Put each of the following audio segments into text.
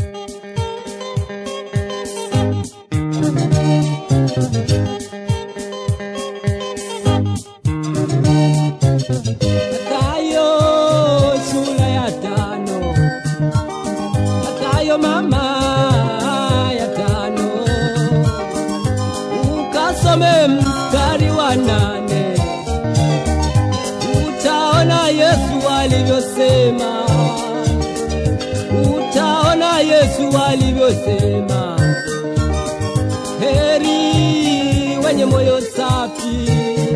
Mathayo sura ya tano. Mathayo mama ya tano. Ukasome mstari wa nane. Utaona Yesu alivyosema. Utaona Yesu alivyosema. Heri wenye moyo safi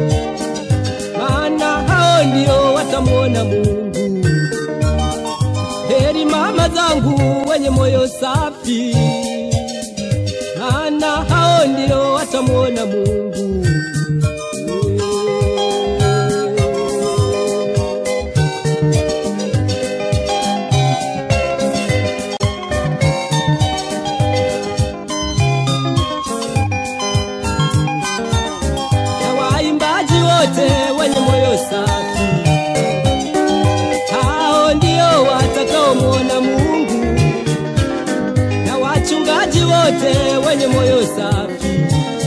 maana hao ndio watamwona Mungu. Heri mama zangu wenye moyo safi, maana hao ndio watamwona Mungu. Na waimbaji wote wenye moyo safi, hao ndio watakaomwona Mungu. Na wachungaji wote wenye moyo safi,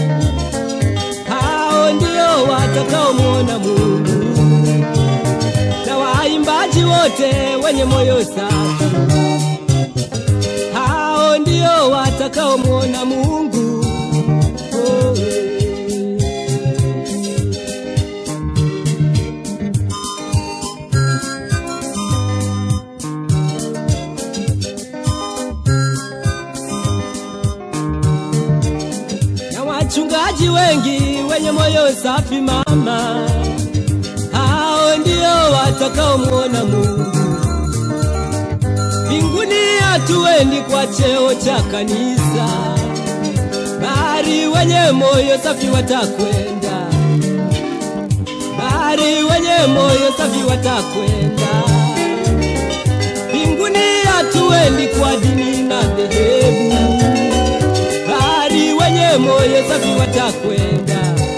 hao ndio watakaomwona Mungu. Na waimbaji wote wenye moyo safi, hao ndio watakaomwona Mungu. Oh, eh. na wachungaji wengi wenye moyo safi mama, hao ndio watakaomwona Mungu. Mbinguni hatuendi kwa cheo cha kanisa, bali wenye moyo safi watakwenda, bali wenye moyo safi watakwenda. Mbinguni hatuendi kwa dini na dhehebu bali wenye moyo safi watakwenda,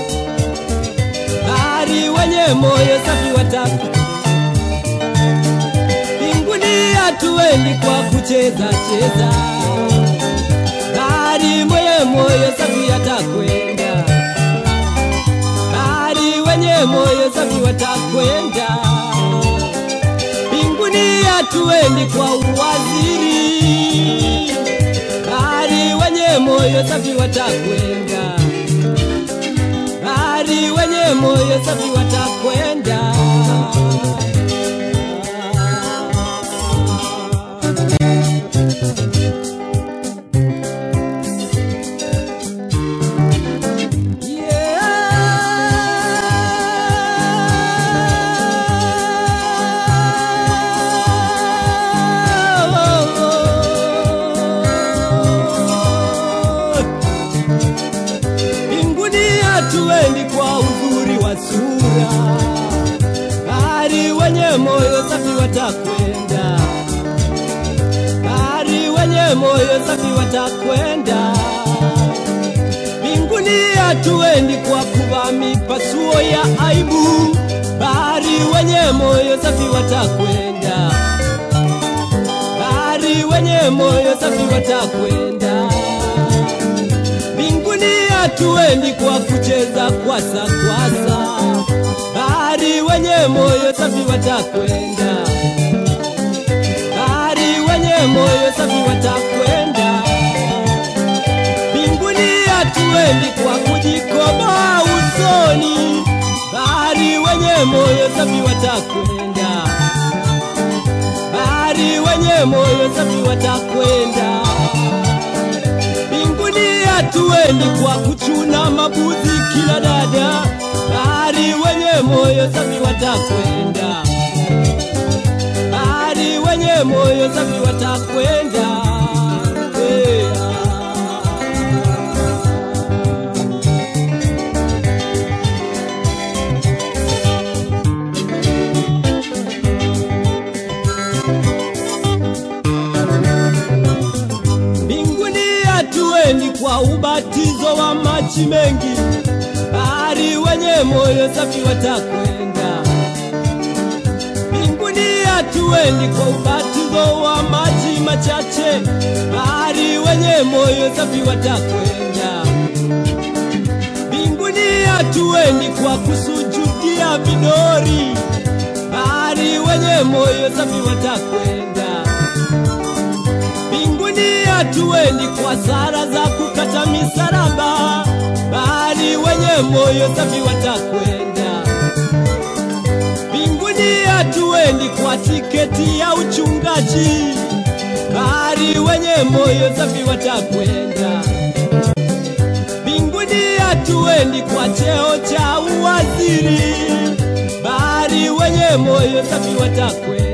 bali wenye moyo safi watakwenda. Mbinguni hatuendi kwa kucheza cheza, bali mwenye moyo safi atakwenda, bali wenye moyo safi watakwenda. Mbinguni hatuendi kwa uwaziri bali wenye moyo safi watakwenda, bali wenye moyo safi watakwenda. Mbinguni hatuendi kwa uzuri wa sura, bali wenye moyo safi watakwenda, bali wenye moyo safi watakwenda. Mbinguni hatuendi kwa kuvaa mipasuo ya aibu, bali wenye moyo safi watakwenda, bali wenye moyo safi watakwenda. Mbinguni hatuendi kwa kucheza kwasa kwasa, bali wenye moyo safi watakwenda, bali wenye moyo safi watakwenda. Mbinguni hatuendi kwa kujikoboa usoni, bali wenye moyo safi watakwenda, bali wenye moyo safi watakwenda. Mbinguni hatuendi kwa kuchuna mabuzi kila dada, bali wenye moyo safi watakwenda, bali wenye moyo safi watakwenda. Yeah. Mbinguni hatuendi kwa ubatizo wa maji mengi, bali wenye moyo safi watakwenda. Mbinguni hatuendi kwa ubatizo mlango wa maji machache, bahari wenye moyo safi watakwenda mbinguni. Hatuendi kwa kusujudia vidori, bahari wenye moyo safi watakwenda mbinguni. Hatuendi kwa sara za kukata misalaba, bahari wenye moyo safi watakwenda mbinguni. Hatuendi kwa tiketi ya uchungaji, bahari wenye moyo safi watakwenda mbinguni. Hatuendi kwa cheo cha uwaziri, bahari wenye moyo safi watakwenda